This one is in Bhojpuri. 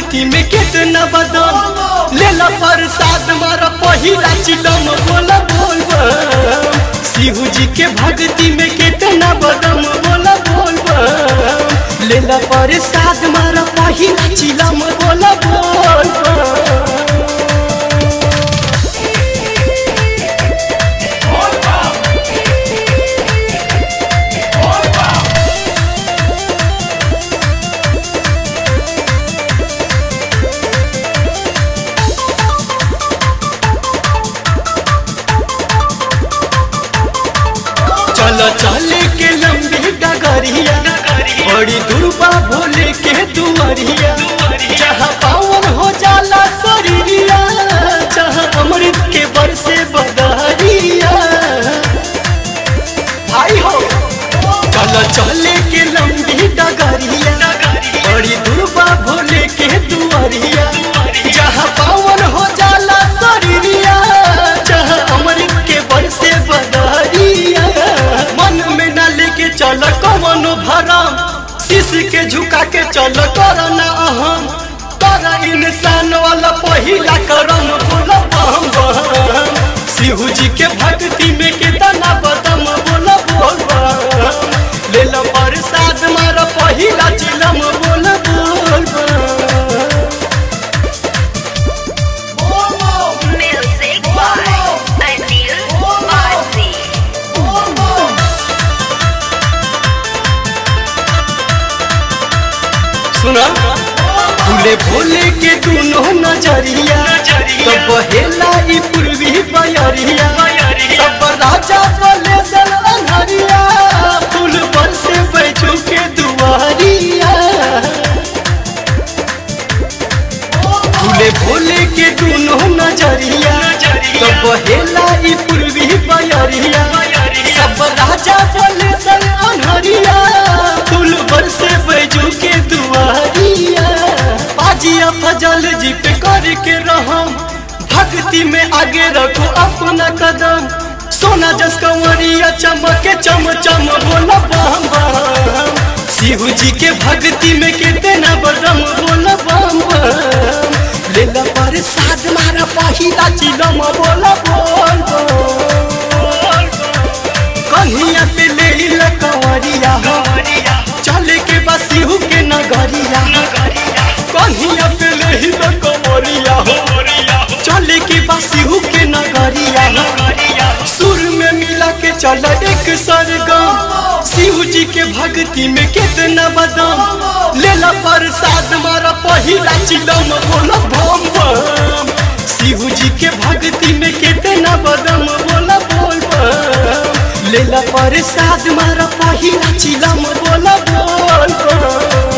भक्ति में कितना बदम लेला प्रसाद मारा पहिला चिलम बोला बोल बम शिव जी के भक्ति में कितना बदम बोला बोल बम लेला प्रसाद मारा पहिला चिलम बोला बोल बम चलो चले के लंबी डगरिया बड़ी दुर्बा भोले के दुआरिया जहाँ पावन हो जाला शरीरिया जहाँ अमृत के बरसे बदरिया भाई हो चलो चले के लंबी डगरिया बड़ी दुर्बा भोले के दुआरिया जहाँ पावन हो जाला शरीरिया जहाँ अमृत के बरसे बदरिया मन में न लेके चल कवनो भरम शीश के झुका के चल करना अहम कर इंसान वाला पहिला करम बोल बम बम शिव जी के भक्ति में कितना बदम बोल बोल बम ले लो प्रसाद मार पहिला चिलम बोल बोल बम Music by Anil Bharti. सुना भूले भोले के दोनों नजरिया तो बहेला ई पूर्वी बयरिया सब राजा बोले सन अनहरिया फूल पर से बैठू के दुआरिया भूले भोले के दोनों नजरिया तो बहेला ई पूर्वी बयरिया सब राजा बोले सन अनहरिया फूल पर से बैठू के दुआरिया पाजिया फजल जी पे करके रहम भक्ति में आगे रखो अपना कदम सोना जस कंवरिया चमके चम चम बोला बम बम शिव जी के भक्ति में कितना बदम बोला बम बम लेला प्रसाद मारा पहिला चिलम बोला बोल बोल कन्हिया पे ले ला कंवरिया हो चले के बस शिव के नगरिया कन्हिया पे ले ला कंवरिया हो चले के बस शिव के नगरिया हो सुर में मिला के चल एक सरगम शिव जी के भक्ति में कितना बदम लेला प्रसाद मारा पहिला चिलम बोला बम बम शिव जी के भक्ति में कितना बदम बोला बोल बम लेला प्रसाद मारा पहिला चिलम बोला बोल बम